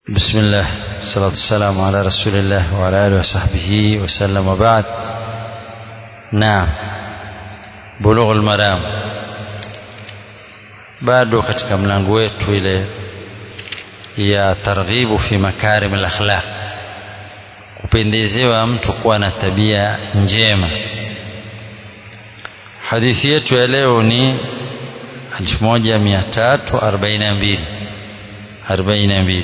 بسم الله الصلاة والسلام على رسول الله وعلى آله وصحبه وسلم وبعد نعم بلوغ المرام bado katika mlango wetu ile ya targhibu fi makarim al-akhlaq kupendezewa mtu kuwa na tabia njema hadithi yetu ya leo ni 1342 42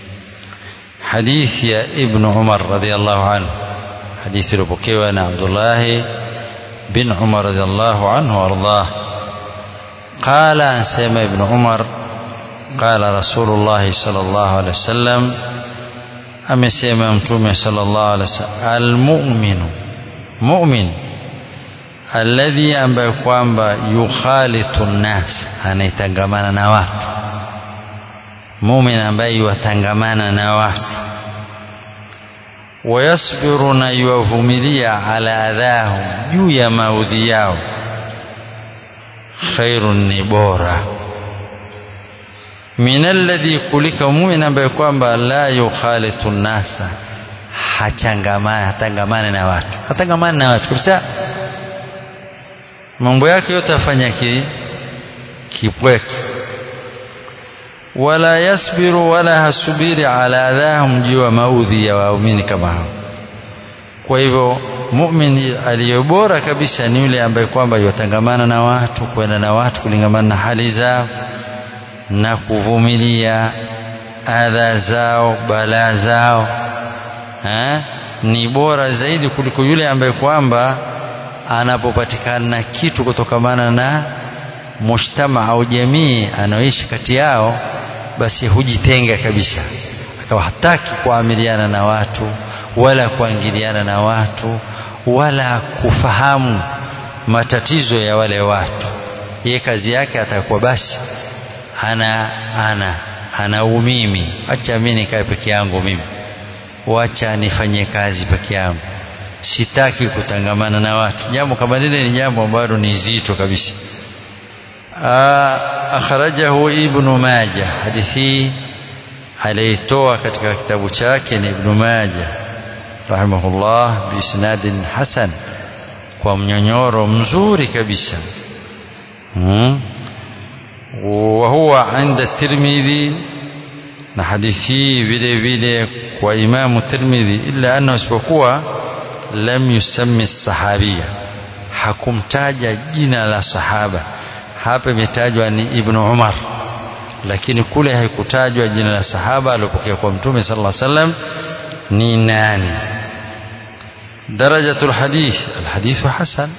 حديث يا ابن عمر رضي الله عنه حديث ربكيوان عبد الله بن عمر رضي الله عنه وارضاه قال عن سيما ابن عمر قال رسول الله صلى الله عليه وسلم amesema mtume sallallahu alaihi wasallam almu'minu mu'min alladhi ambaye kwamba yukhalitu nnas anaitangamana na watu mumin ambaye yuwatangamana na watu wayasbiru na yuwavumilia ala adhahum juu ya maudhi yao khairun ni bora min alladhi kulika mumin ambaye kwamba la yukhalitu nnasa hachangamana hatangamane na watu hatangamane na watu kabisa mambo yake yote afanya ki kipweke wala yasbiru wala hasubiri ala adhahum juu ya maudhi ya waumini kama hao kwa hivyo mumin aliyo bora kabisa ni yule ambaye kwamba yutangamana na watu kwenda na watu kulingamana na hali zao na kuvumilia adha zao balaa zao ha? ni bora zaidi kuliko yule ambaye kwamba anapopatikana kitu kutokamana na mujtama au jamii anaoishi kati yao basi hujitenga kabisa akawa hataki kuamiliana na watu wala kuingiliana na watu wala kufahamu matatizo ya wale watu ye kazi yake atakuwa basi ana ana ana umimi acha mimi nikae peke yangu mimi wacha nifanye kazi peke yangu sitaki kutangamana na watu jambo kama lile ni jambo ambalo ni zito kabisa akhrajahu ibnu maja hadithi aliitoa katika kitabu chake ni ibnu maja rahimahullah biisnadin hasan kwa mnyonyoro mzuri kabisa hmm. wahuwa inda tirmidhi na hadithi vile vile kwa imamu tirmidhi illa annahu isipokuwa lam yusammi sahabia hakumtaja jina la sahaba hapa imetajwa ni ibnu umar lakini kule haikutajwa jina la sahaba aliyopokea kwa mtume sallallahu alaihi wasallam ni nani درجة الحديث الحديث حسن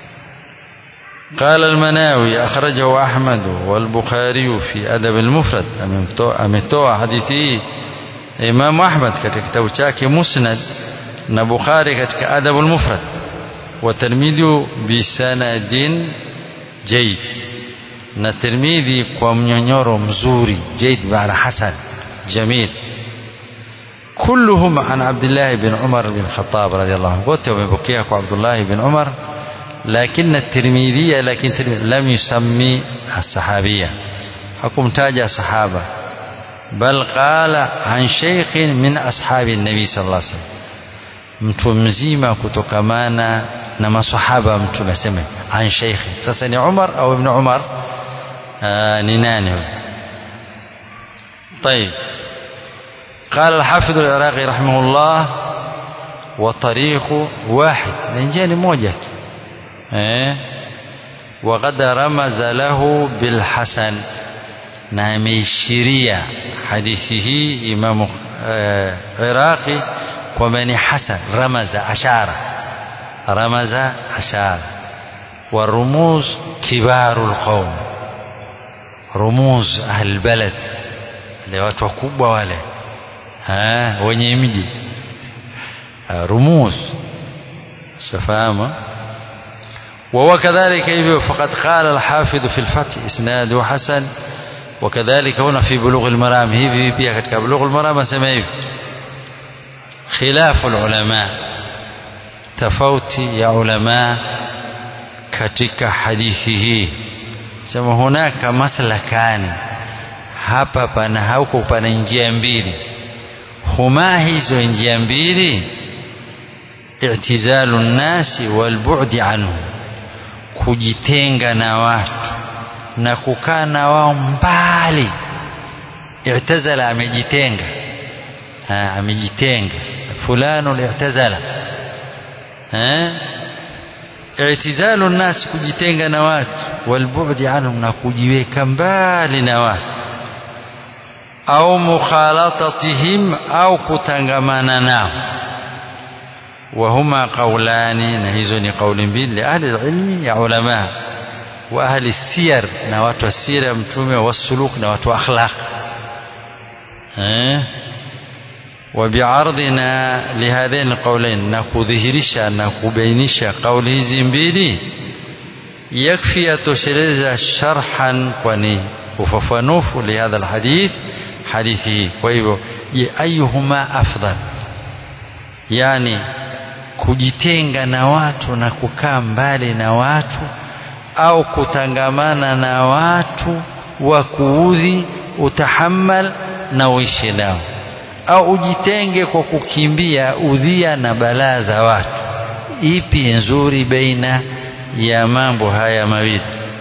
قال المناوي أخرجه أحمد والبخاري في أدب المفرد أمتوى حديثي إمام أحمد كتاب شاكي مسند نبخاري كتك أدب المفرد وترمذي بسند جيد na Tirmidhi kwa mnyonyoro mzuri jaid maana hasan jamil كلهم عن عبد الله بن عمر بن الخطاب رضي الله عنه wote wamepokea kwa Abdullah bin Umar لكن الترمذي لكن لم يسمي الصحابية hakumtaja sahaba بل قال عن شيخ من أصحاب النبي صلى الله عليه وسلم mtu mzima kutokamana na masahaba mtume aseme an sheikhi sasa ni Umar au ibn Umar ni nani طيب قال الحافظ العراقي رحمه الله وطريق واحد نجاني موجة وقد رمز له بالحسن ناميشيريا حديثه إمام عراقي ومن حسن رمز أشار رمز أشار والرموز كبار القوم رموز أهل البلد wale watu wakubwa wale wenye mji rumuz shafahamu وهو كذلك hivyo فقد قال الحافظ في الفتح اسناده حسن وكذلك هنا في بلوغ المرام hivi pia katika بلوغ المرام asema hivi خلاف العلماء tofauti ya ulama katika hadithi hii sema hunaka maslakani hapa pana hauko pana njia mbili huma hizo njia mbili i'tizalu nnasi walbu'di anhu kujitenga na watu na kukaa na wao mbali i'tazala amejitenga ha, amejitenga fulano i'tazala eh i'tizalu nnas kujitenga na watu walbu'di anhum na kujiweka mbali na watu au mukhalatatihim au kutangamana nao وهما قولان نهيزني قول بين لأهل العلم يا علماء وأهل السير نوات السيرة متومة والسلوك نوات أخلاق أه؟ وبعرضنا لهذين القولين نكذهرشا نكبينشا قوله زنبيلي يكفي تشريز شرحا كوني وففنوف لهذا الحديث حديثه ويبو أيهما أفضل يعني kujitenga na watu na kukaa mbali na watu au kutangamana na watu wa kuudhi utahammal na uishi nao au ujitenge kwa kukimbia udhia na balaa za watu ipi nzuri baina ya mambo haya mawili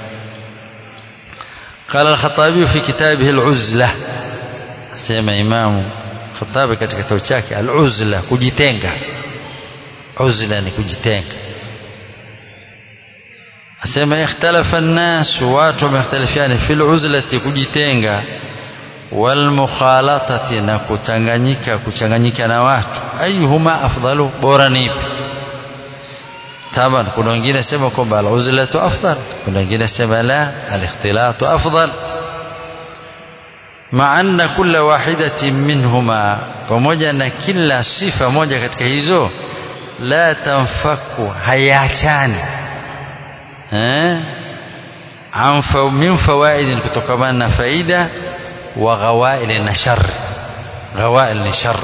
قال الخطابي في كتابه العزلة سيما إمام الخطابي katika kitabu chake al-uzla kujitenga uzla ni kujitenga asema ikhtalafa an-nas watu wamekhtalifiana fil uzlati kujitenga wal mukhalatati na kuchanganyika kuchanganyika na watu ayuhuma afdalu bora ni ipi taban kuna wengine sema kwamba al-uzlatu afdal kuna wengine sema la al-ikhtilatu afdal مع أن كل واحدة منهما pamoja na kila sifa moja katika hizo la tanfaku hayachani eh anfa min fawaid kutokamana na faida wa ghawail na shar ghawail ni shar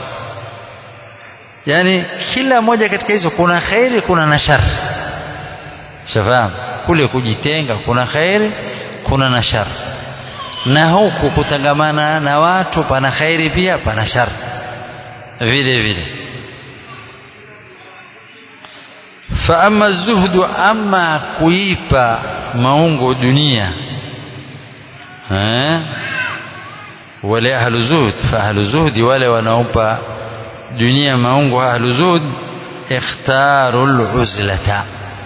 yani kila moja katika hizo kuna khairi kuna na shar shafahamu kule kujitenga kuna khairi kuna na shar na huku kutangamana na watu pana khairi pia pana shar vile vile فأما الزهد أما كويبا maungo dunia eh wale ahlu zuhd fa ahlu zuhdi wale wanaopa dunia maungo ahlu zuhd ikhtaru al-uzlata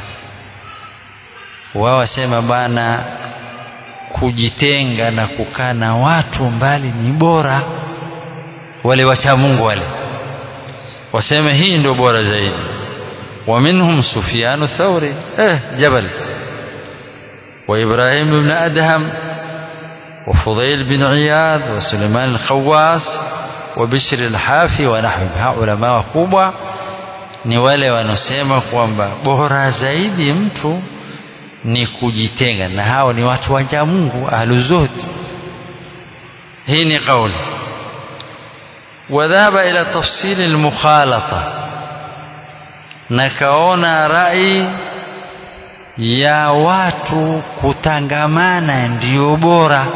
wao wasema bana kujitenga na kukaa na watu mbali ni bora wale wacha Mungu wale wasema hii ndio bora zaidi ومنهم سفيان الثوري اه جبل وإبراهيم بن أدهم وفضيل بن عياض وسليمان الخواس وبشر الحافي ونحوهم علماء wakubwa ni wale wanaosema kwamba bora zaidi mtu ni kujitenga na hao ni watu waja Mungu ahluzuhd hii ni kauli وذهب إلى تفصيل المخالطة na kaona rai ya watu kutangamana ndio bora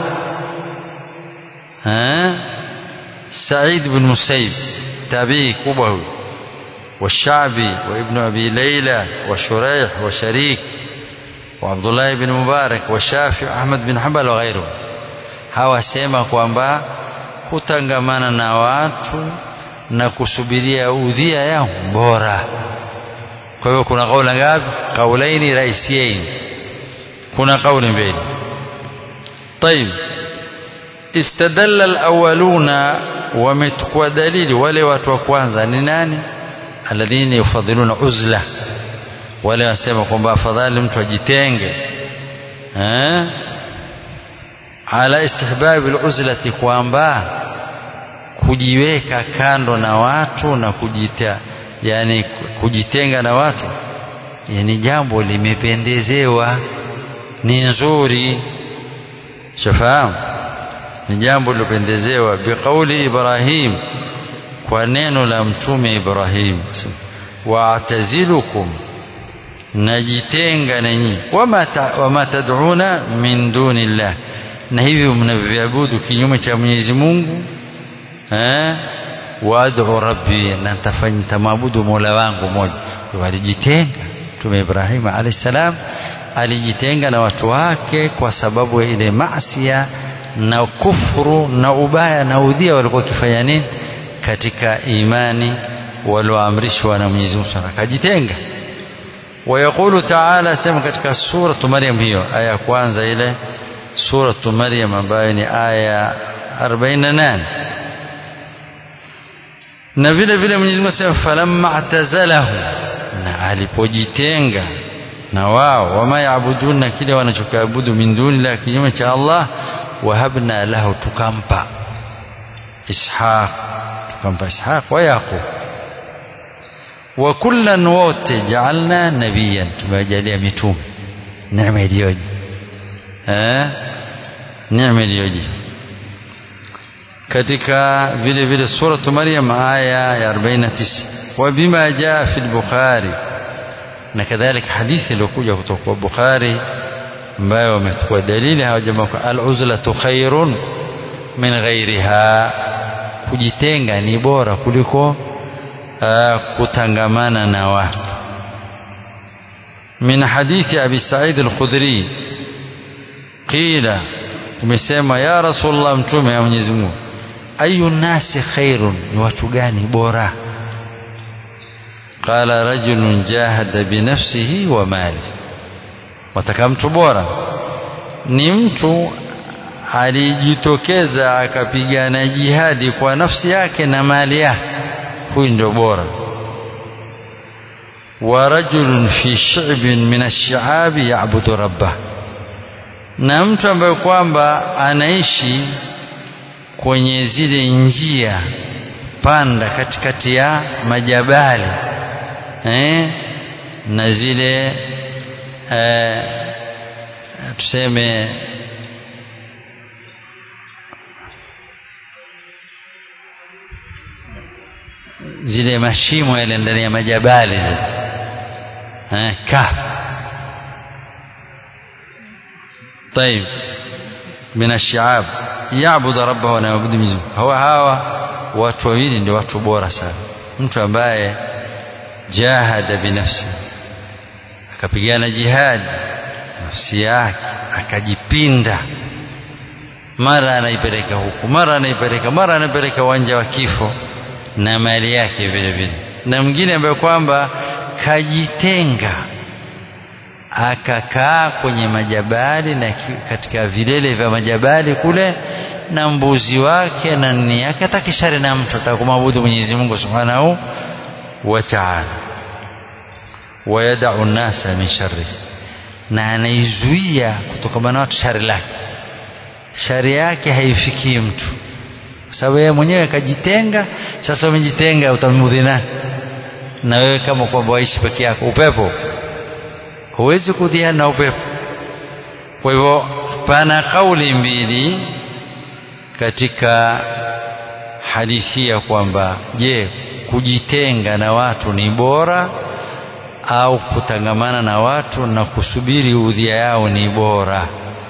ha Said bin Musayyib tabii kubwa huyu والشعبي وابن أبي ليلى وشريح وشريك وعبد الله بن مبارك والشافعي أحمد بن حنبل وغيره hawa sema kwamba kutangamana na watu na kusubiria udhia yao bora kwa hiyo kuna kauli ngapi kaulaini raisiain kuna kauli mbili طيب استدل الاولون ومتكوا دليل wale watu wa kwanza ni nani alladhina yufadhiluna uzla wale wasema kwamba afadhali mtu ajitenge eh ala istihbab aluzlati kwamba kujiweka kando na watu na kujita yani kujitenga na watu yani jambo limependezewa ni nzuri shafahamu ni jambo lilopendezewa biqauli Ibrahim kwa neno la mtume Ibrahim wa'tazilukum najitenga nanyi wama wama tad'una min dunillah na hivyo mnavyoabudu kinyume cha Mwenyezi Mungu eh waad'u rabbi na nitafanya nitamwabudu mola wangu mmoja walijitenga mtume Ibrahim alayhi salam alijitenga na watu wake kwa sababu ya ile maasia na kufuru na ubaya na udhia walikuwa wakifanya nini katika imani walioamrishwa na Mwenyezi Mungu akajitenga ويقول تعالى سمع katika suratu Maryam hiyo aya kwanza ile suratu Maryam ambayo ni aya 48 na vile vile Mwenyezi Mungu asema falamma atazalahu na alipojitenga na wao wama yaabuduna kile wanachokiabudu min duni kinyume cha Allah wahabna lahu tukampa Ishaq tukampa Ishaq wa Yaqub wa kullan wote jaalna nabiyan tumewajalia mitume neema iliyoje eh neema iliyoje katika vile vile suratu Maryam aya ya 49 wa bima jaa fi al-Bukhari na kadhalika hadithi iliyokuja kutoka kwa Bukhari ambayo wamechukua dalili hawa jamaa al-uzlatu khairun min ghairiha kujitenga ni bora kuliko uh, kutangamana na watu min hadithi abi Sa'id al-Khudri qila umesema ya rasulullah mtume wa Mwenyezi Mungu ayu nasi khairun ni watu gani bora qala rajulun jahada binafsihi wa mali wataka mtu bora ni mtu alijitokeza akapigana jihadi kwa nafsi yake na mali yake huyu ndio bora wa rajulun fi shi'bin min ash-shi'abi ya'budu rabbah na mtu ambaye kwamba anaishi kwenye zile njia panda katikati ya majabali eh, na zile eh, tuseme zile mashimo yale ndani ya majabali zile eh, kaf طيب من الشعاب يعبد ربه ونعبد مزه هو hawa watu wawili ndio watu bora sana mtu ambaye jahada binafsi akapigana jihad nafsi yake akajipinda mara anaipeleka huku mara anaipeleka mara anaipeleka uwanja wa kifo na mali yake vile vile na mwingine ambaye kwamba kajitenga akakaa kwenye majabali na katika vilele vya majabali kule na mbuzi wake na nini yake atakishari na mtu atakumwabudu Mwenyezi Mungu Subhanahu wa Ta'ala wayadau nasa min sharri na anaizuia kutokana na watu shari lake shari yake haifikii mtu kwa sababu yeye mwenyewe akajitenga sasa umejitenga utamudhi nani na wewe kama kwamba waishi peke yako upepo huwezi kudhiana na upepo kwa hivyo pana kauli mbili katika hadithi ya kwamba je kujitenga na watu ni bora au kutangamana na watu na kusubiri udhia yao ni bora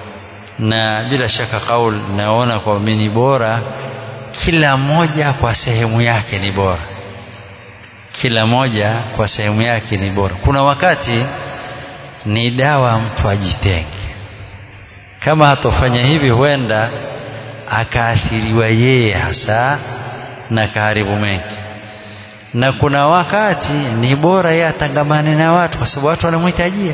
na bila shaka kauli naona kwa mimi ni bora kila moja kwa sehemu yake ni bora kila moja kwa sehemu yake ni bora kuna wakati ni dawa mtu ajitenge kama hatofanya hivi huenda akaathiriwa yeye hasa na kaharibu mengi na kuna wakati ni bora yeye atangamane na watu kwa sababu watu wanamhitajia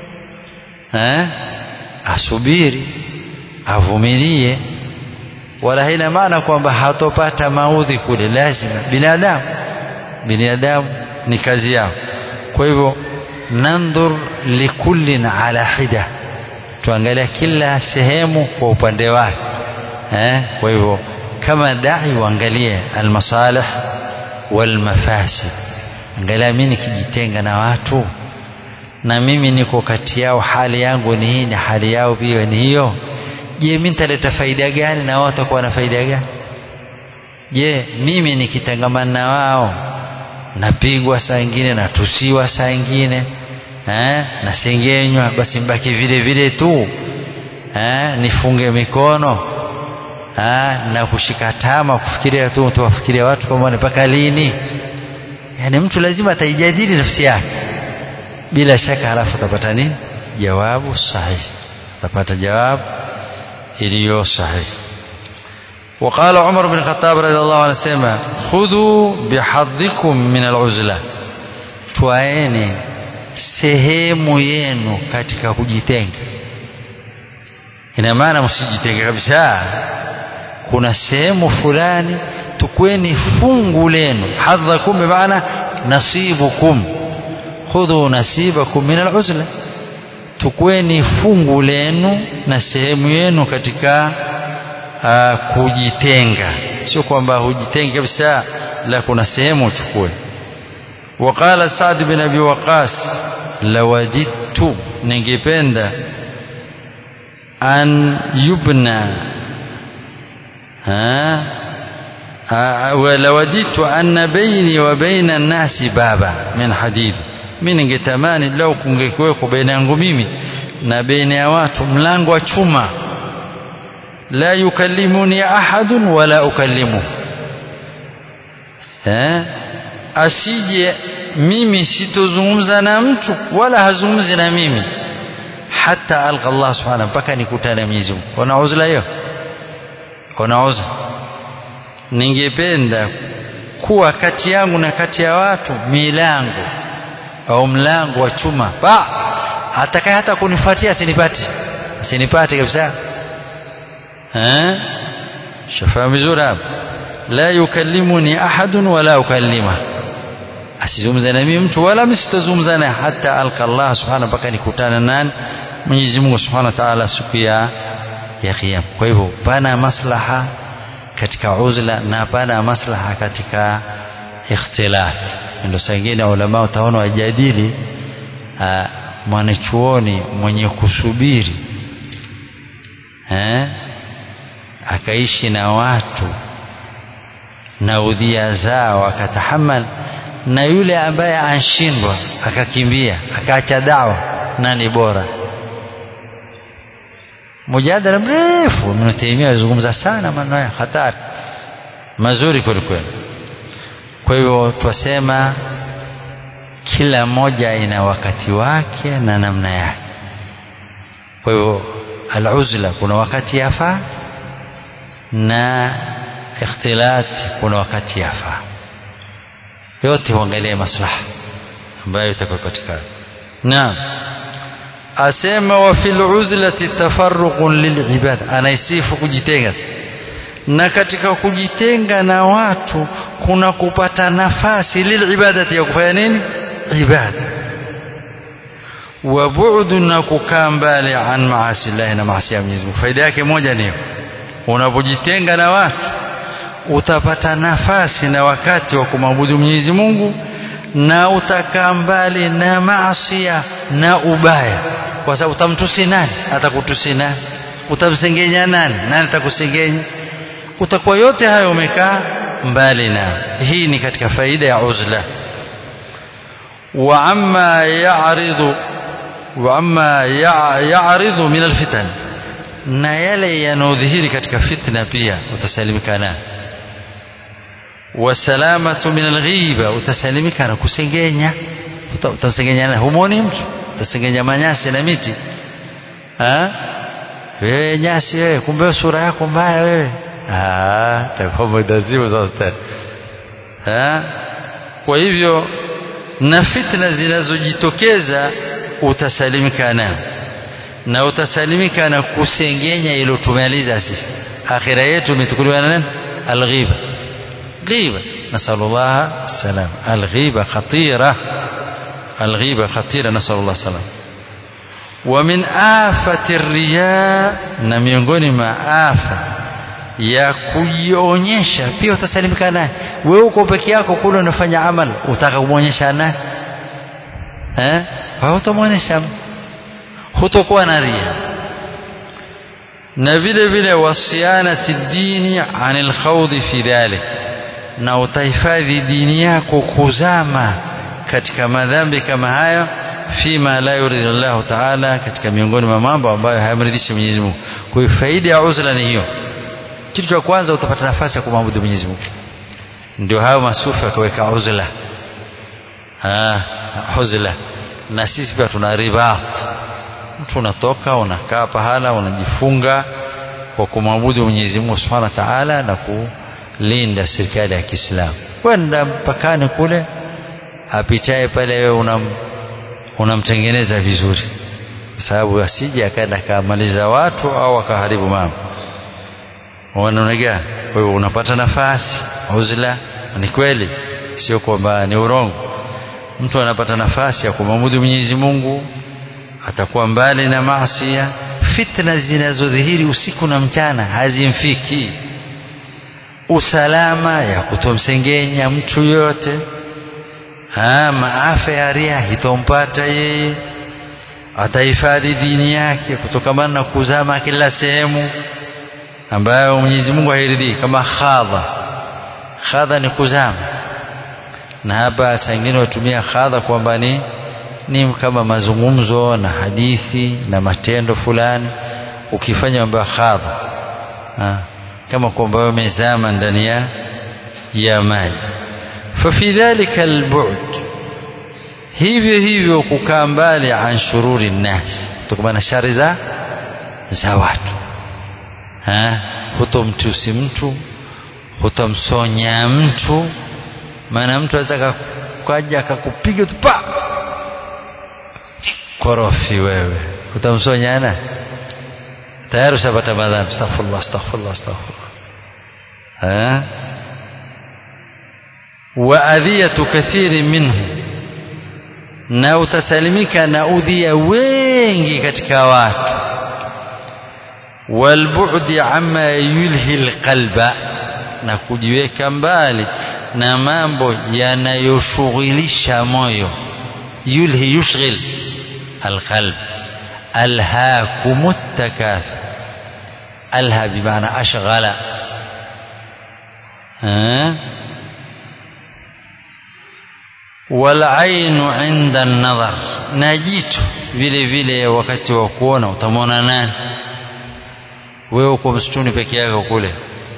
eh asubiri avumilie wala haina maana kwamba hatopata maudhi kule lazima binadamu binadamu ni kazi yao kwa hivyo nandhur likullin ala hida tuangalia kila sehemu kwa upande wake eh kwa hivyo kama dai uangalie almasalih walmafasid angalia mimi nikijitenga na watu na mimi niko kati yao hali yangu ni hii na hali yao pia ni hiyo je mimi nitaleta faida gani na wao watakuwa na faida gani je mimi nikitangamana na wao napigwa saa ingine natusiwa saa ingine eh, nasengenywa basi mbaki vile vile tu eh, nifunge mikono ha, na kushika tama kufikiria tu tuwafikiria watu kama mpaka lini yani mtu lazima ataijadili nafsi yake bila shaka halafu utapata nini jawabu sahihi utapata jawabu iliyo sahihi وقال عمر بن الخطاب رضي الله عنه سيما خذوا بحظكم من العزلة twaeni sehemu yenu katika kujitenga ina maana msijitenge kabisa kuna sehemu fulani tukweni fungu lenu hadhakum bimaana nasibukum khudhu nasibakum min aluzla tukweni fungu lenu na sehemu yenu katika uh, kujitenga sio kwamba hujitengi kabisa la kuna sehemu uchukue وقال سعد بن ابي وقاص لوددت ningependa an yubna ha ولوددت أن بيني وبين الناس بابا من حديد mimi ningetamani lau kungekuweko baina yangu mimi na baina ya watu mlango wa chuma la yukallimuni ahadun wala ukallimu eh asije mimi sitozungumza na mtu wala hazungumzi na mimi hata alqa Allah subhanahu mpaka nikutane Mwenyezi Mungu kuna uzla hiyo kuna uzla ningependa kuwa kati yangu na kati ya watu milango au mlango wa chuma ba atakaye hata kunifuatia asinipate asinipate kabisa eh shafahamu vizuri hapa la yukallimuni ahadun wala ukallima asizungumze na mimi mtu wala msitazungumza naye hata alqa Allah subhanahu mpaka nikutana nani Mwenyezi Mungu subhanahu wa ta'ala siku ya ya kiyama kwa hivyo pana maslaha katika uzla na pana maslaha katika ikhtilaf ndio sangine ulama utaona wajadili mwanachuoni mwenye kusubiri eh akaishi na watu na udhia zao akatahamal na yule ambaye anshindwa akakimbia akaacha dawa nani bora mujadala mrefu Ibn Taymiyyah azungumza sana maneno ya hatari mazuri kweli kweli kwa hivyo twasema kila moja ina wakati wake na namna yake kwa hivyo aluzla kuna wakati yafaa na ikhtilat kuna wakati yafaa yote huangalia maslaha ambayo itakayopatikana naam asema wa fil uzlati tafarruqun lilibad anaisifu kujitenga na katika kujitenga na watu kuna kupata nafasi lilibadati ya kufanya nini ibada wa bu'du na kukaa mbali an maasi Allah na maasi ya Mwenyezi Mungu faida yake moja ni unapojitenga na watu utapata nafasi na wakati wa kumwabudu Mwenyezi Mungu na utakaa mbali na maasia na ubaya kwa sababu utamtusi nani atakutusi nani utamsengenya nani nani atakusengenya utakuwa yote hayo umekaa mbali na hii ni katika faida ya uzla wa amma ya'ridu wa amma ya'ridu min alfitan na yale yanayodhihiri katika fitna pia utasalimika nayo wasalamatu min alghiba utasalimika na kusengenya utasengenya na humoni mtu utasengenya manyasi na miti ha wewe nyasi wewe kumbe sura yako mbaya wewe ah takuwa mdazimu sasa ha kwa hivyo na fitna zinazojitokeza utasalimika nayo na utasalimika na kusengenya ilo tumaliza sisi akhira yetu imetukuliwa na nani alghiba غيبة نسأل الله السلام الغيبة خطيرة الغيبة خطيرة نسأل الله السلام ومن آفة الرياء na miongoni mwa afa ya kujionyesha pia utasalimika naye wewe uko peke yako kule unafanya amal utaka kumwonyesha naye eh hautamwonyesha hutokuwa na ria na vile vile wasianati dini anil khawdi fi dhalik na utahifadhi dini yako kuzama katika madhambi kama haya fima la yuridu Allah Ta'ala katika miongoni mwa mambo ambayo hayamridhishi Mwenyezi Mungu kwa hiyo faida ya uzla ni hiyo kitu cha kwanza utapata nafasi ya kumwabudu Mwenyezi Mungu ndio hayo masufi akaweka uzla ah huzla na sisi pia tuna ribat mtu unatoka unakaa pahala unajifunga kwa kumwabudu Mwenyezi Mungu Subhanahu wa Ta'ala na kulinda serikali ya Kiislamu kwenda mpakani kule apitaye pale wewe unam unamtengeneza vizuri kwa sababu asije akaenda akamaliza watu au akaharibu mambo unaona gani kwa hiyo unapata nafasi uzla ni kweli sio kwamba ni urongo mtu anapata nafasi ya kumwabudu Mwenyezi Mungu atakuwa mbali na maasi fitna zinazodhihiri usiku na mchana hazimfiki usalama ya kutomsengenya mtu yote ha, maafa ya ria hitompata yeye atahifadhi dini yake kutokamana na kuzama kila sehemu ambayo Mwenyezi Mungu hairidhii kama khadha khadha ni kuzama na hapa sangine watumia khadha kwamba ni ni kama mazungumzo na hadithi na matendo fulani ukifanya mambo ya khadha kama kwamba umezama ndani ya ya maji fafi dhalika albud hivyo hivyo kukaa mbali an shururi nnas kutokana na shari za za watu hutomtusi mtu hutomsonya mtu maana mtu aweza kaja akakupiga tu pa korofi wewe utamsonyana tayari ushapata madhambi astaghfirullah astaghfirullah astaghfirullah ha wa adhiyatu kathiri minhu na utasalimika na udhia wengi katika watu walbu'di amma yulhi alqalba na kujiweka mbali na mambo yanayoshughilisha moyo yulhi yushghil alqalb alhaakum التكاثر alha bimaana ashghala walainu inda nadhar na jicho vile vile wakati wa kuona utamwona nani wewe uko msituni peke yako kule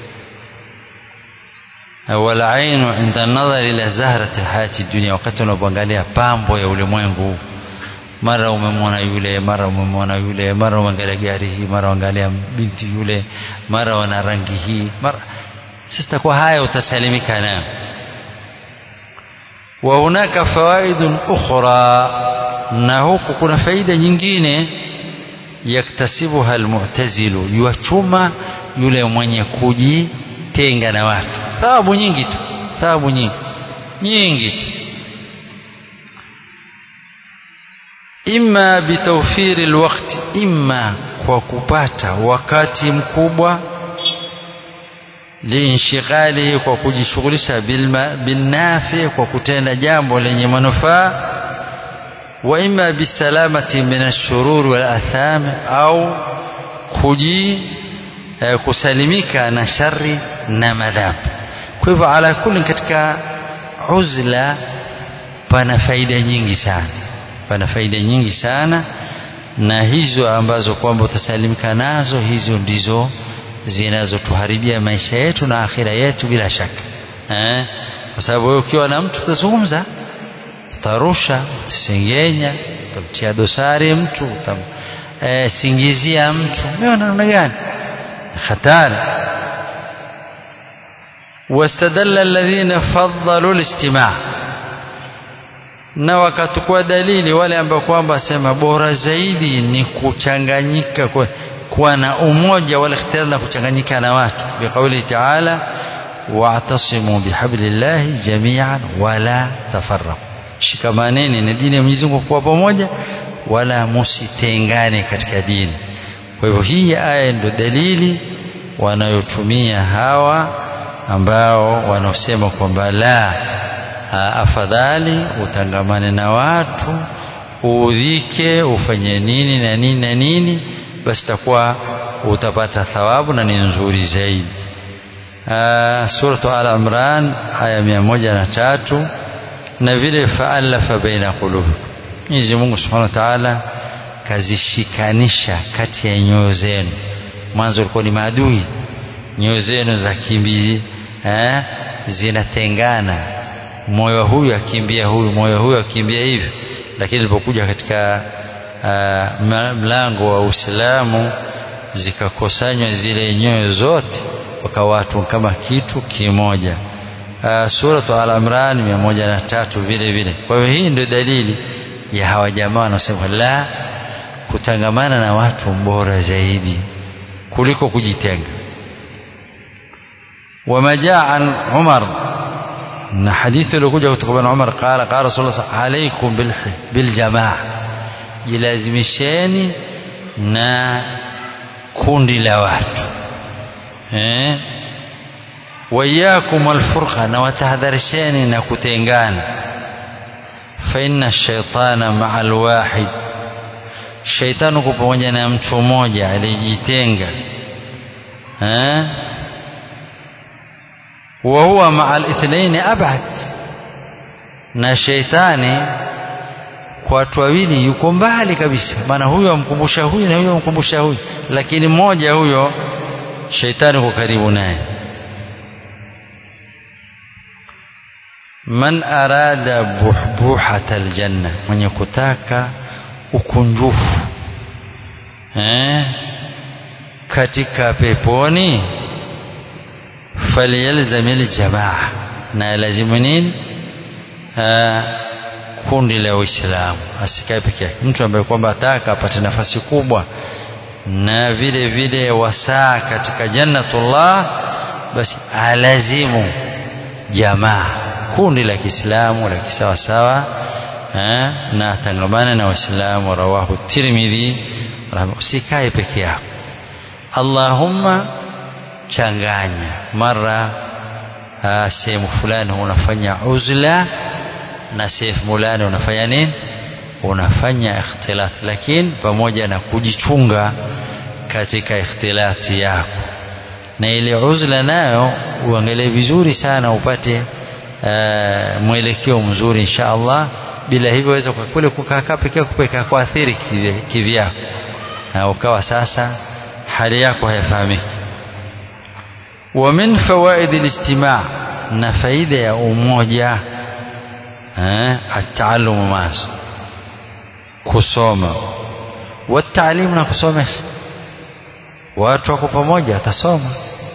walainu inda nadhar ila zahrati hayati dunia wakati unapoangalia pambo ya ulimwengu mara umemwona yule mara umemwona yule mara umeangalia gari hii mara uangalia binti yule mara wana rangi hii mara sasa kwa haya utasalimika nayo wa hunaka fawaidun ukhra na huku kuna faida nyingine yaktasibuha almu'tazilu yuachuma yule mwenye kujitenga na watu thawabu nyingi tu thawabu nyingi nyingi tu imma bitawfiri alwaqti imma kwa kupata wakati mkubwa liinshghalihi kwa kujishughulisha binnafi kwa kutenda jambo lenye manufaa wa imma bisalamati min ashururi wal atham au kuji eh, kusalimika na shari na madhambi kwa hivyo ala kulli katika uzla pana faida nyingi sana pana faida nyingi sana na hizo ambazo kwamba utasalimika nazo hizo ndizo zinazotuharibia maisha yetu na akhira yetu bila shaka eh? kwa sababu wewe ukiwa na mtu utazungumza utarusha utasengenya utamtia dosari mtu utamsingizia e, mtu umeona namna gani hatari واستدل الذين فضلوا الاجتماع na wakatukua dalili wale ambao kwamba sema bora zaidi ni kuchanganyika kwa, kuwa na umoja wala ikhtiar na kuchanganyika na watu biqauli taala wa'tasimu bihablillahi jami'an wala tafarraqu shikamaneni na dini ya Mwenyezi Mungu kwa pamoja wala musitengane katika dini kwa hivyo hii aya ndio dalili wanayotumia hawa ambao wanaosema kwamba la afadhali utangamane na watu uudhike ufanye nini na nini na nini basi takuwa utapata thawabu na ni nzuri zaidi suratu al imran aya mia moja na tatu na vile faalafa baina qulubi Mwenyezi Mungu Subhanahu wa Ta'ala kazishikanisha kati ya nyoyo zenu mwanzo ulikuwa ni maadui nyoyo zenu za kimbi eh, zinatengana moyo huyu akimbia huyu moyo huyu akimbia hivi lakini ilipokuja katika uh, mlango wa Uislamu zikakusanywa zile nyoyo zote wakawa watu kama kitu kimoja uh, suratu al-Imran mia moja na tatu vile vile kwa hiyo hii ndio dalili ya hawa jamaa wanaosema la kutangamana na watu bora zaidi kuliko kujitenga wama jaa an Umar na hadithi iliyokuja kutoka kwa Umar qala qala rasulullah alaikum bil bil jamaa jilazimisheni na kundi la watu eh wayakum alfurqa na watahadharisheni na kutengana fa inna shaitana maa alwahid shaitani uko pamoja na mtu mmoja alijitenga eh wa huwa maa alithnaini abad na shaitani kwa watu wawili yuko mbali kabisa maana huyo amkumbusha huyu na huyo amkumbusha huyu lakini mmoja huyo shaitani uko karibu naye man arada buhbuhata aljanna mwenye kutaka ukunjufu eh, katika peponi falyalzam aljamaa na lazimu nini kundi la Uislamu asikae peke yake mtu ambaye kwamba ataka apate nafasi kubwa na vile vile wasaa katika jannatullah basi alazimu jamaa kundi la Kiislamu la kisawasawa na atangamana na Waislamu rawahu Tirmidhi usikae peke yako Allahumma changanya mara sehemu fulani unafanya uzla na sehemu fulani unafanya nini unafanya ikhtilaf lakini pamoja na kujichunga katika ikhtilati yako na ile uzla nayo uangalie vizuri sana upate uh, mwelekeo mzuri insha Allah bila hivyo waweza kwa kule kukaa peke yako peka kuathiri kivyako na ukawa sasa hali yako haifahamiki wa min fawaid al-istima' na faida ya umoja eh at-ta'allum mas kusoma والتعليم na kusomesha watu wako pamoja atasoma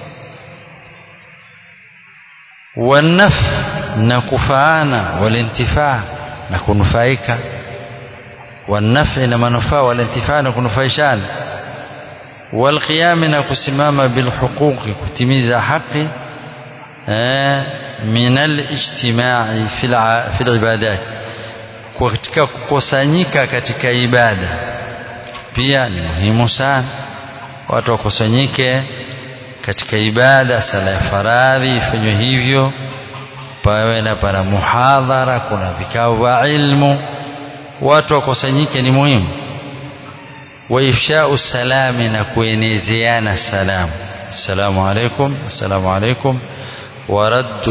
wanaf na kufaana walintifaa na kunufaika wanafi na manufaa walintifaa na kunufaishana walqiyami na kusimama bilhuquqi kutimiza haki min alijtimai fi libadat katika kukusanyika katika ibada pia ni muhimu sana watu wakusanyike katika ibada sala ya faradhi ifanywe hivyo pawe na pana muhadhara kuna vikao vya ilmu watu wakusanyike ni muhimu wa ifshau salami na kuenezeana salamu assalamu alaikum assalamu alaikum ورد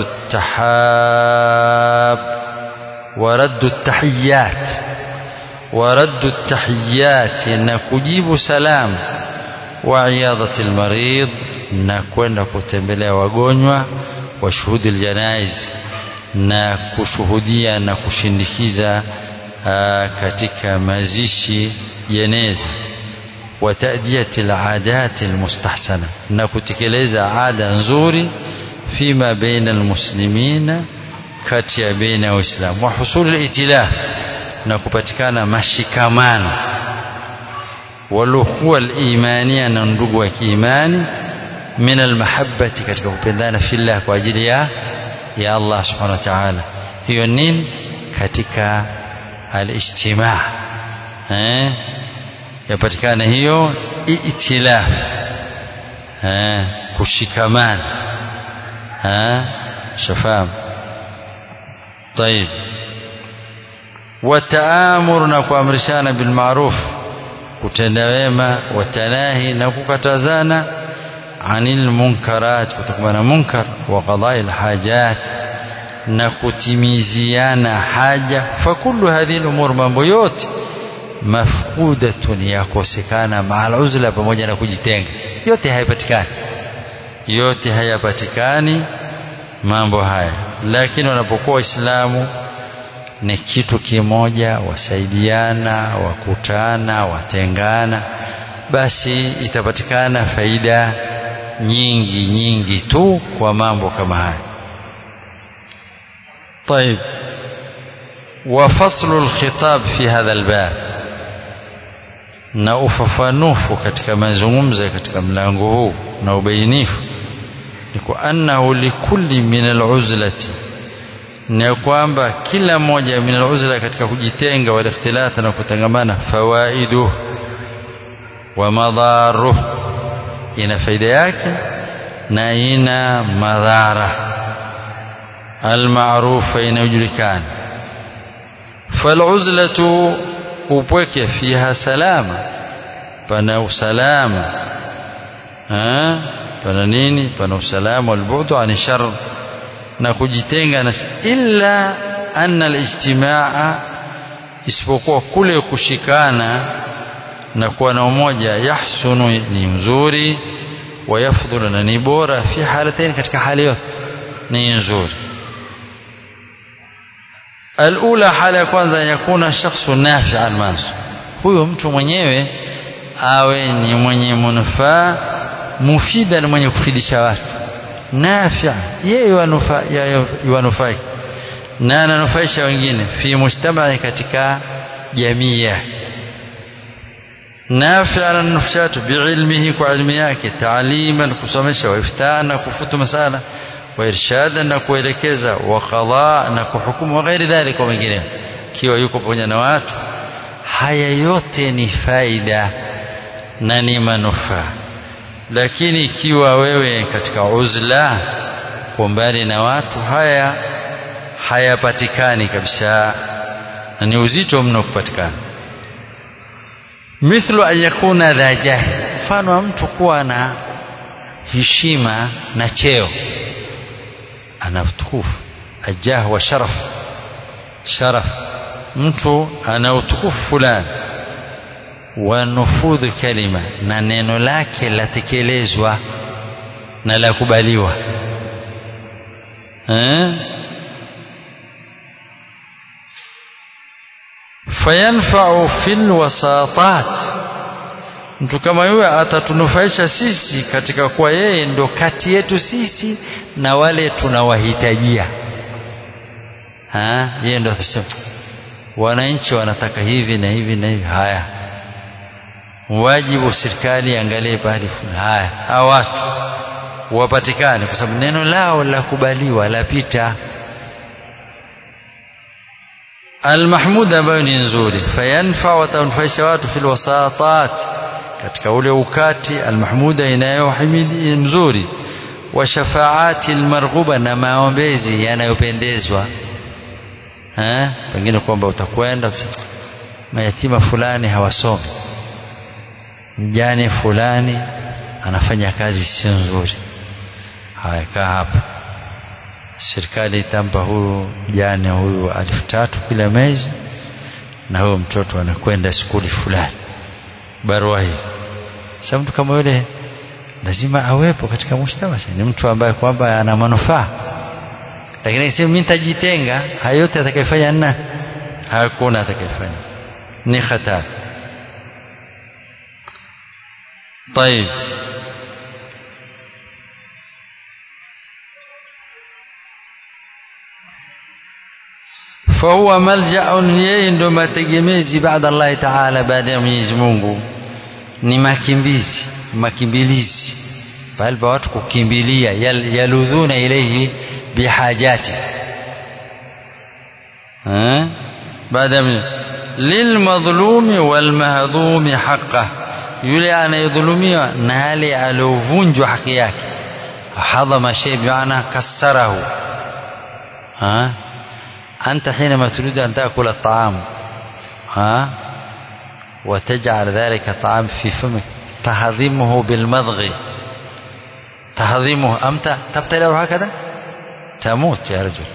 التحاب ورد التحيات ورد التحيات نكجيب سلام وعياضة المريض نكوenda kutembelea wagonjwa wa shuhudi aljanaiz na kushuhudia na kushindikiza katika mazishi jeneza wa ta'diyati al'adat almustahsana na kutekeleza ada nzuri فيما بين المسلمين kati ya baina ya waislamu wa husul al-itilaf na kupatikana mashikamano walukhuwa al-imania na ndugu wa kiimani min al-mahabbati katika kupendana fillah kwa ajili ya ya Allah subhanahu wa ta'ala hiyo nini katika al-ijtimaa eh yapatikana hiyo itilaf eh kushikamana ها شفام طيب والتآمر نكوامرشانا بالمعروف kutenda wema watanahi na kukatazana anil munkarat kutokana na munkar wa qadai alhajat na kutimiziana haja fakullu hadhihi umur mambo yote mafqudatun yakosekana maal uzla pamoja na kujitenga yote haipatikani yote hayapatikani mambo haya lakini wanapokuwa waislamu ni kitu kimoja wasaidiana wakutana watengana basi itapatikana faida nyingi nyingi tu kwa mambo kama haya طيب وفصل الخطاب في هذا الباب na ufafanufu katika mazungumzo katika mlango huu na ubainifu ni kwa annahu likulli min aluzlati ni kwamba kila moja min aluzla katika kujitenga wal ikhtilat na kutangamana fawaidu wa madharu ina faida yake na ina madhara almaarufa inayojulikana faluzlatu upweke fiha salama pana usalama pana nini pana usalama walbu'du an shar na kujitenga na illa anna alijtimaa isipokuwa kule kushikana na kuwa na umoja yahsunu ni mzuri wayafdhulu na ni bora fi halatain katika hali yote ni nzuri alula hala ya kwanza yakuna shakhsu nafi'an masu huyo mtu mwenyewe awe ni mwenye manufaa mufida na mwenye kufidisha watu nafia yeye yuwanufaika na ananufaisha wengine fi mujtamai katika jamii yake nafia ananufaisha watu biilmihi kwa ilmu yake taaliman kusomesha waiftaa na kufutu masala وإرشادا na kuelekeza wa qadha na kuhukumu wa ghairi dhalika wengine kiwa yuko pamoja na watu haya yote ni faida na ni manufaa lakini ikiwa wewe katika uzla kwa mbali na watu haya hayapatikani kabisa na ni uzito mno kupatikana mithlu an yakuna dha jahi mfano wa mtu kuwa na heshima na cheo ana utukufu ajah wa sharaf sharaf mtu ana utukufu fulani wa nufudhu kalima na neno lake latekelezwa na la kubaliwa eh? fayanfau fil wasatat mtu kama yule atatunufaisha sisi katika kuwa yeye ndo kati yetu sisi na wale tunawahitajia yeye ndo atasema wananchi wanataka hivi na hivi na hivi haya wajibu serikali angalie pahali fulani haya hawa watu wapatikane kwa sababu neno lao la kubaliwa lapita almahmud ambayo ni nzuri fayanfa watanufaisha watu fil wasatat katika ule ukati almahmuda inayohimidi nzuri wa shafaati almarghuba na maombezi yanayopendezwa eh pengine kwamba utakwenda mayatima fulani hawasomi mjane fulani anafanya kazi sio nzuri haya kaa hapa serikali itampa huyu mjane huyu elfu tatu kila mwezi na huyo mtoto anakwenda skuli fulani barua hii sasa mtu kama yule lazima awepo katika mujtama ni mtu ambaye kwamba ana manufaa lakini akisema mimi nitajitenga hayo yote atakayefanya nna hakuna atakayefanya ni hatari طيب فهو ملجأ yeye ndo mategemezi baada Allah Taala baada ya Mwenyezi Mungu ni makimbizi makimbilizi pale pa watu kukimbilia yal, yaludhuna ilayhi bihajati eh baada lilmadhlumi walmahdhumi haqqah yule anayedhulumiwa na yale aliovunjwa haki yake hadhama shay bi'ana kassarahu ha أنت حينما تريد أن تأكل الطعام ها وتجعل ذلك الطعام في فمك تهضمه بالمضغ تهضمه أم تبتلعه هكذا تموت يا رجل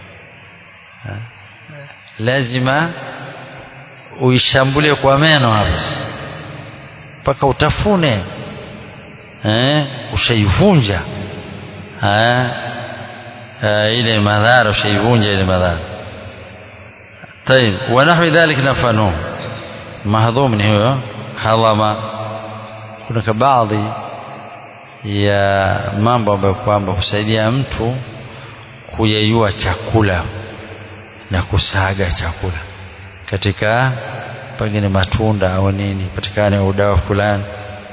لازم uishambulie kwa meno hapo mpaka utafune eh, ushaivunja ile madhara ushaivunja ile madhara طيب ونحو ذلك نفنوه mahdhum ni huyo hadhama kuna baadhi ya mambo ambayo kwamba husaidia mtu kuyeyua chakula na kusaga chakula katika pengine matunda au nini patikane udawa fulani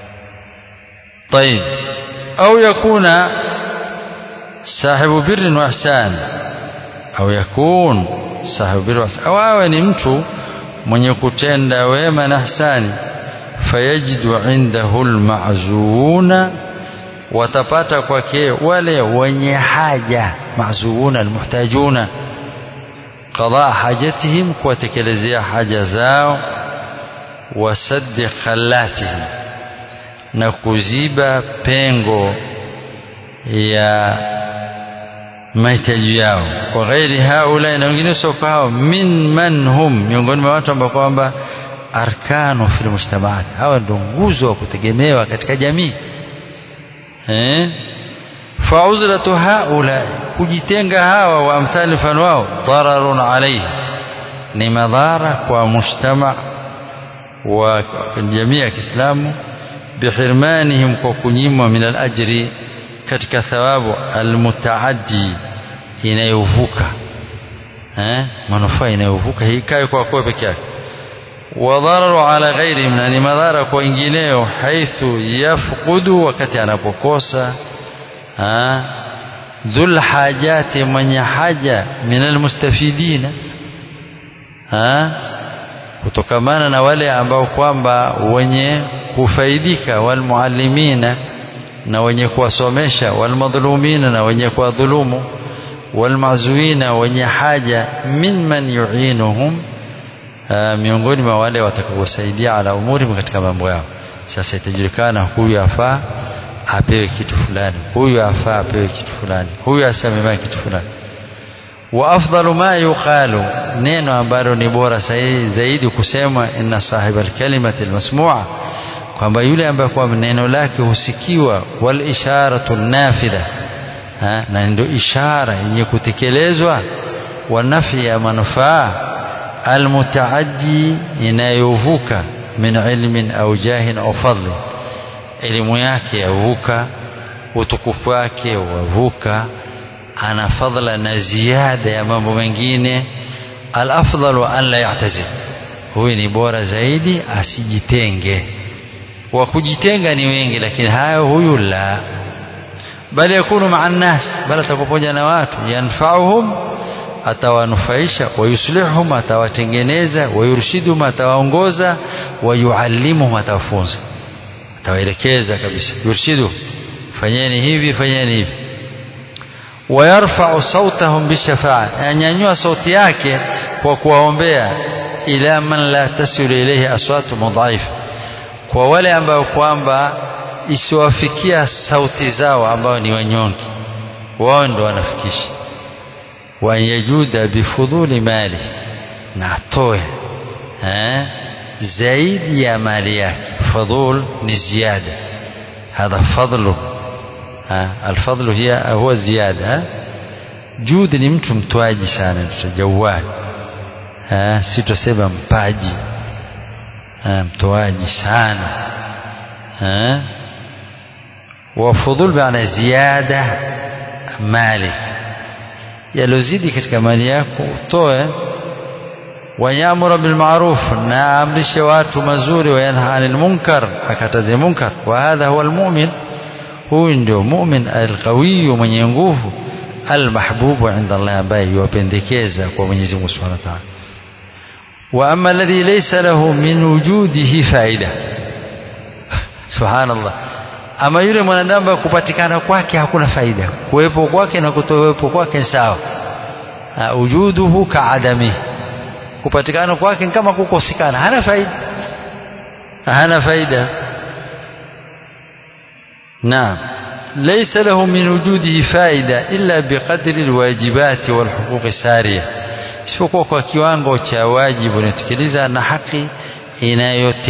طيب au yakuna sahibu birrin wa ihsan au yakun sahibu birrin wa ihsan au awe ni mtu mwenye kutenda wema na ihsani fayajidu indahu alma'zuna watapata kwake wale wenye haja mazuna almuhtajuna qada hajatihim kuwatekelezea haja zao wasaddi khallatihim na kuziba pengo ya mahitaji yao kwa ghairi haula na wengine sio hao min man hum miongoni mwa watu ambao kwamba arkanu fil mujtamaat hawa ndio nguzo wa kutegemewa katika jamii eh fauzlatu haula kujitenga hawa wa amthali mfano wao dararun alayhi ni madhara kwa mujtama wa jamii ya Kiislamu bihirmanihim kwa kunyimwa min al-ajri katika thawabu almutaaddi inayovuka eh manufaa inayovuka hii kae kwa kwa peke yake wadhararu ala ghairihim na ni madhara kwa wengineo haithu yafqudu wakati anapokosa dhul hajati mwenye haja min almustafidina kutokamana na wale ambao kwamba wenye kufaidika walmuallimina na wenye kuwasomesha walmadhlumina na wenye kuwadhulumu walmazuina wenye haja mimman yuinuhum miongoni mwa wale watakaosaidia ala umuri katika mambo yao sasa itajulikana huyu afaa apewe kitu fulani huyu afaa apewe kitu fulani huyu asememaye kitu fulani wa afdalu ma yuqalu neno ambalo ni bora zaidi kusema inna sahiba alkalimati almasmu'a kwamba yule ambaye kwa neno lake husikiwa wal isharatu nafidha na ndio ishara yenye kutekelezwa wa nafi ya manufaa almutaaddi inayovuka min ilmin au jahin au fadli elimu yake yavuka utukufu wake wavuka ana fadla na ziada ya mambo mengine alafdalu an la ya'tazil huyu ni bora zaidi asijitenge wa kujitenga ni wengi lakini hayo huyu la bali yakunu maa nnas bali atakuwa pamoja na watu yanfauhum atawanufaisha wayuslihuhum atawatengeneza wayurshiduhum atawaongoza wayuallimuhum atawafunza atawaelekeza kabisa yurshidu fanyeni hivi fanyeni hivi wayarfau sautahum bishafaa anyanyua sauti yake kwa kuwaombea ila man la tasilu ilayhi aswatu mudhaifa kwa wale ambao kwamba isiwafikia sauti zao ambao ni wanyonge wao ndo wanafikisha wanyajuda bifudhuli mali na atoe eh, zaidi ya mali yake fadhul ni ziada hadha fadlu alfadlu hiya huwa ziada judi ni mtu mtwaji sana tutajawad si tusema mpaji mtoaji sana wafudhul maana ziada mali yalozidi katika mali yako utoe wayamura bilmaruf na amrishe watu mazuri wayanha anil munkar akataze munkar wa hadha huwa almu'min huyu ndio mu'min alqawiyu mwenye nguvu almahbubu inda Allah ambaye yuwapendekeza kwa Mwenyezi Mungu Subhanahu wa Ta'ala وأما الذي ليس له من وجوده فائدة سبحان الله ama yule mwanadamu kupatikana kwake hakuna faida kuwepo kwake na kutowepo kwake sawa ujuduhu kaadami kupatikana kwake kama kukosekana hana faida hana faida naam ليس له من وجوده فائدة إلا بقدر الواجبات والحقوق السارية isipokuwa kwa kiwango cha wajibu unayotekeleza na haki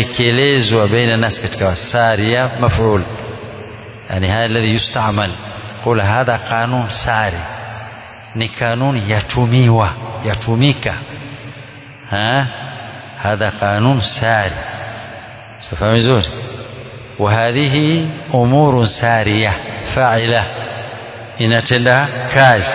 inayotekelezwa baina nas katika saria maf'ul yani haya alladhi yustamal qul hadha qanun sari ni kanuni yatumiwa yatumika ha hadha qanun sari safahamu vizuri وهذه أمور سارية فاعلة inatenda kazi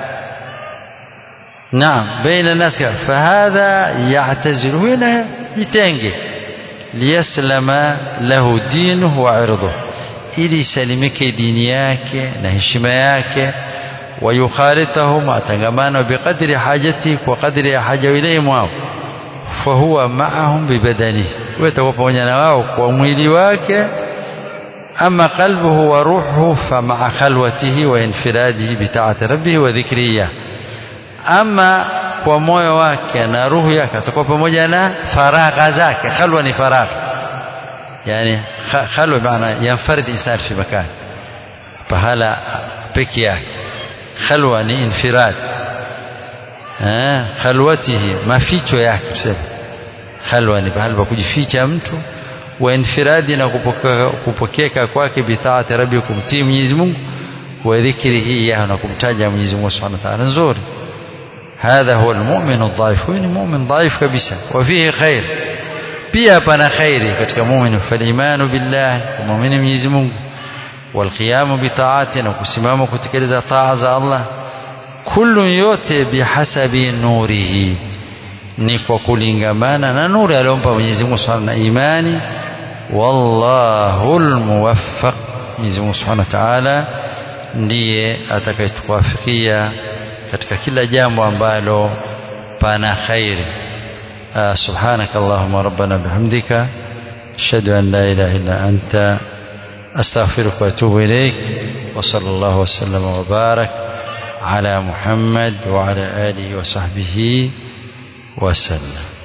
naam baina nas fahadha ya'tazilu huna jitenge liyaslama lahu dinuhu wa irduhu ili salimike dini yake na heshima yake ويخالطهم أتنغمان بقدر حاجته وقدر حاجة إليهم واو فهو معهم ببدنه ويتوفى ونينواو ومويلي واكه أما قلبه وروحه فمع خلوته وانفراده بطاعة ربه وذكره أما kwa moyo wake na ruhu yake atakuwa pamoja na faragha zake khalwa ni faragha yani khalwa maana yanfarid insan fi makan pahala peke yake khalwa ni infirad eh khalwatihi maficho yake tuseme khalwa ni pahala pa kujificha mtu wa infiradi na kupokeka kwake bitaati rabbi kumtii Mwenyezi Mungu wa dhikrihi ya na kumtaja Mwenyezi Mungu Subhanahu wa ta'ala nzuri هذا هو المؤمن الضعيف huyu ni mu'min dhaif kabisa wa fihi khair pia pana khairi katika mu'min falimanu billah mu'min Mwenyezi Mungu والقيام بطاعته na kusimama kutekeleza taa za Allah kullu yote bihasabi nurihi ni kwa kulingamana na nuru aliyompa Mwenyezi Mungu Subhanahu na imani wallahu almuwaffaq Mwenyezi Mungu Subhanahu wa Ta'ala ndiye atakayetuwafikia katika kila jambo ambalo pana khairi سبحانك اللهم ربنا بحمدك أشهد أن لا إله إلا أنت أستغفرك وأتوب إليك وصلى الله وسلم وبارك على محمد وعلى آله وصحبه وسلم